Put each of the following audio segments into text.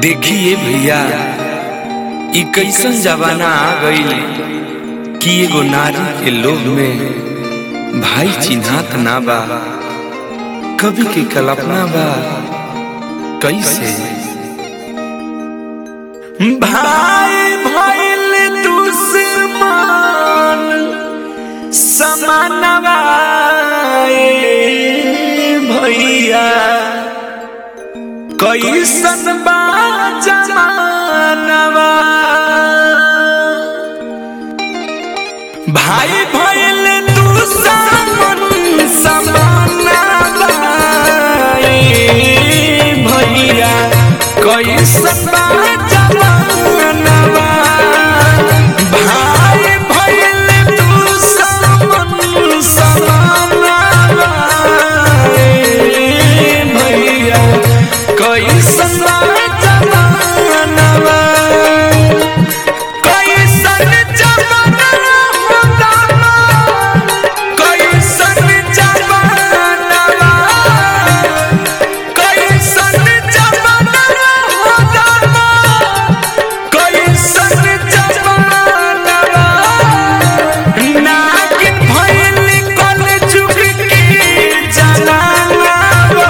देखिए भैया ई कैसन जमाना आ गईल कि एगो नारी के लोभ में भाई चिन्हात ना बा कभी के कल्पना बा कैसे भाई भइल दुश्मन समानवा ए भैया कैसन बा जमानवा भाई भइल दुश्मन समानवा ए भैया कैसन बा जमानवा भाई भइल दुश्मन समानवा ए भैया कैसन बा जमानवा कैसन जमाना होता कैसन जमानवा कैसन जमाना होता कैसन जमानवा नागिन भइल कल जुग के जमानवा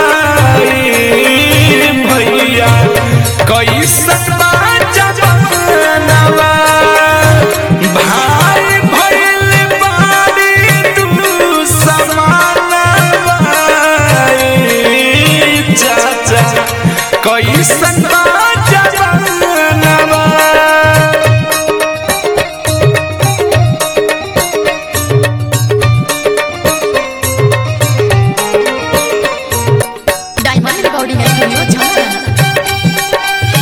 ए भैया कैसन बा जमानवा भाई भइल बारी तू समानवा ए चाचा कैसन बा जमानवा डायमंड रिकॉर्डिंग स्टूडियो झांझा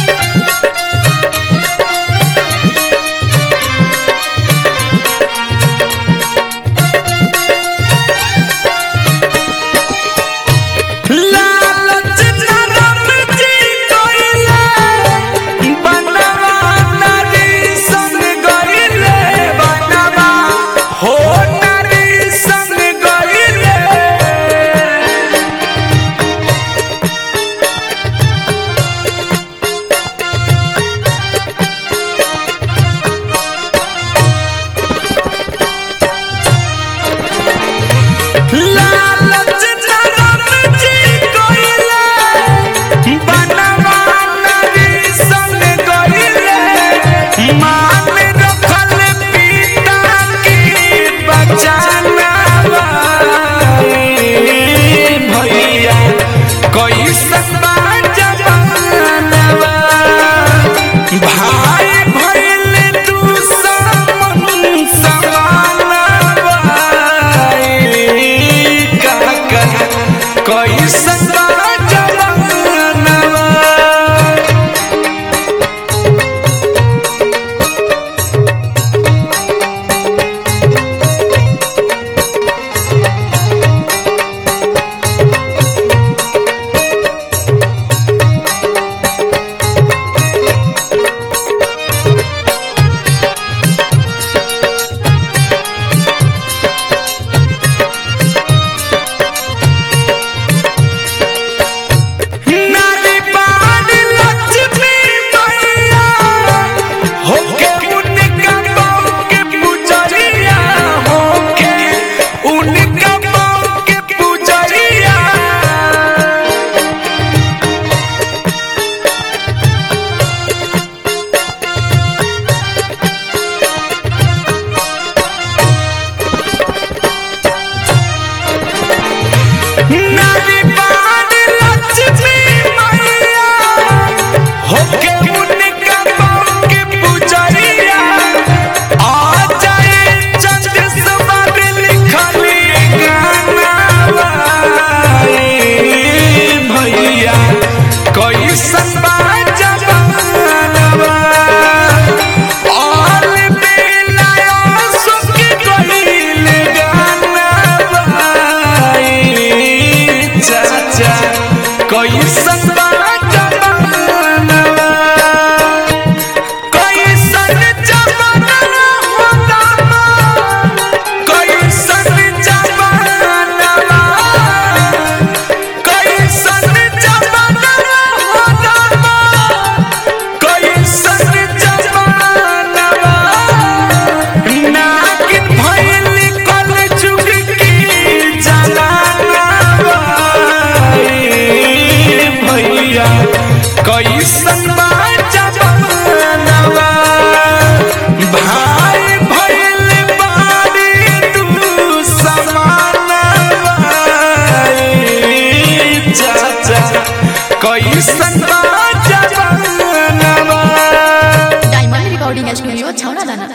लालच नरम जी गइले बनवा नारी संग गइले बनवा हो नारी संग गइले लालच नरम जी गइले बनवा नारी संग गइले मान रखल पिता की बचानवा ए भैया कैसन बा जमानवा भाई भइल दुश्मन समानवा ए काका कैसन बा जमानवा नारी बानी लक्ष्मी मैया होके उनका पाँव के पुजरिया होके उनका पाँव के पुजरिया नारी बानी लक्ष्मी मैया होके उनका पाँव के पुजरिया आ जाए चंद सवार लिखली गाना ए भैया कैसन बा जमानवा ऑल बेला सुख गइल गाना ए चाचा कैसन बा जमानवा कैसन जमाना होता कैसन जमानवा कैसन जमाना होता कैसन बा